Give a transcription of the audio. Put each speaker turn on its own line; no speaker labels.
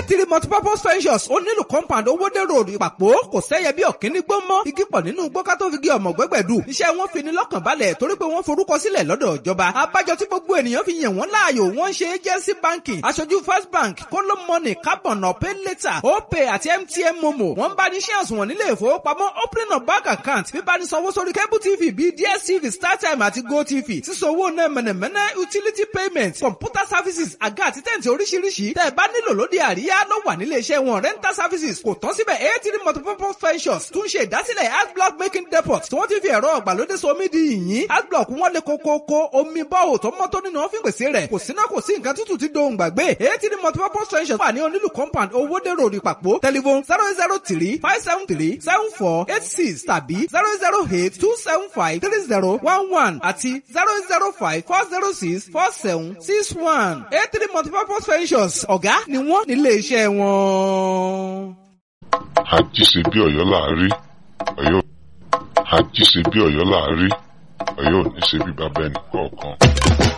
eighty multipurpose ventures ó nílò compound owóde road ìpàpọ̀ kò sẹ́yẹ bí ọ̀kíní gbó mọ́ igi pọ̀ nínú gbọ́ká tó fi gé ọmọ gbẹ́gbẹ̀dù iṣẹ́ wọn fi ni lọ́kàn balẹ̀ torí pé wọ́n forúkọ sílẹ̀ lọ́dọ̀ ìjọba abájọ tí gbogbo ènìyàn fi yàn wọ́n láàyò wọ́n ṣe agency banking aṣojú first bank kóló money carbon ọ̀pẹ́ later opay àti mtn momo wọ́n bá ní shares wọn nílé ìfowópamọ́ opening of bank account bíbá ní sanwó sórí cable tv bíi dstv startime àti gotv sísanwó náà mẹ̀nẹ̀mẹ̀nẹ̀ utility payment computer services àga àti tẹ̀ǹtì oríṣiríṣi tẹ́ ẹ bá nílò lóde àríyá ló wà nílé iṣẹ́ wọn rental services kò tán síbẹ̀ eighty multipurpose ventures tún ṣe ìdásílẹ̀ adblock making depot tí wọ́n ti fi ẹ̀rọ ọ̀gbàlódé so omi di yìnyín adblock wọn lè kókókó omi bọ́ọ̀ tó mọ́ tó nínú ọ́fíìn pèsè rẹ̀ kò síná kò sí nǹkan tútù ti dohùn gbàgbé eighty multipurpose ventures wà ní onílù compound owóde road ìpàpọ̀ telephone zero zero three five seven three seven four eight six tàbí zero zero eight two seven five three zero one one àti zero zero five four zero six four seven six one eighty multipurpose ventures ọ̀gá ni wọ́n nílé iṣẹ́ wọn.
àjíṣe bí ọ̀yọ́ láàárí ọ̀yọ́ àjíṣe bí ọ̀yọ́ láàárí ọ̀yọ́ ò ní ṣe bí bàbá ẹnì kọ̀ọ̀kan.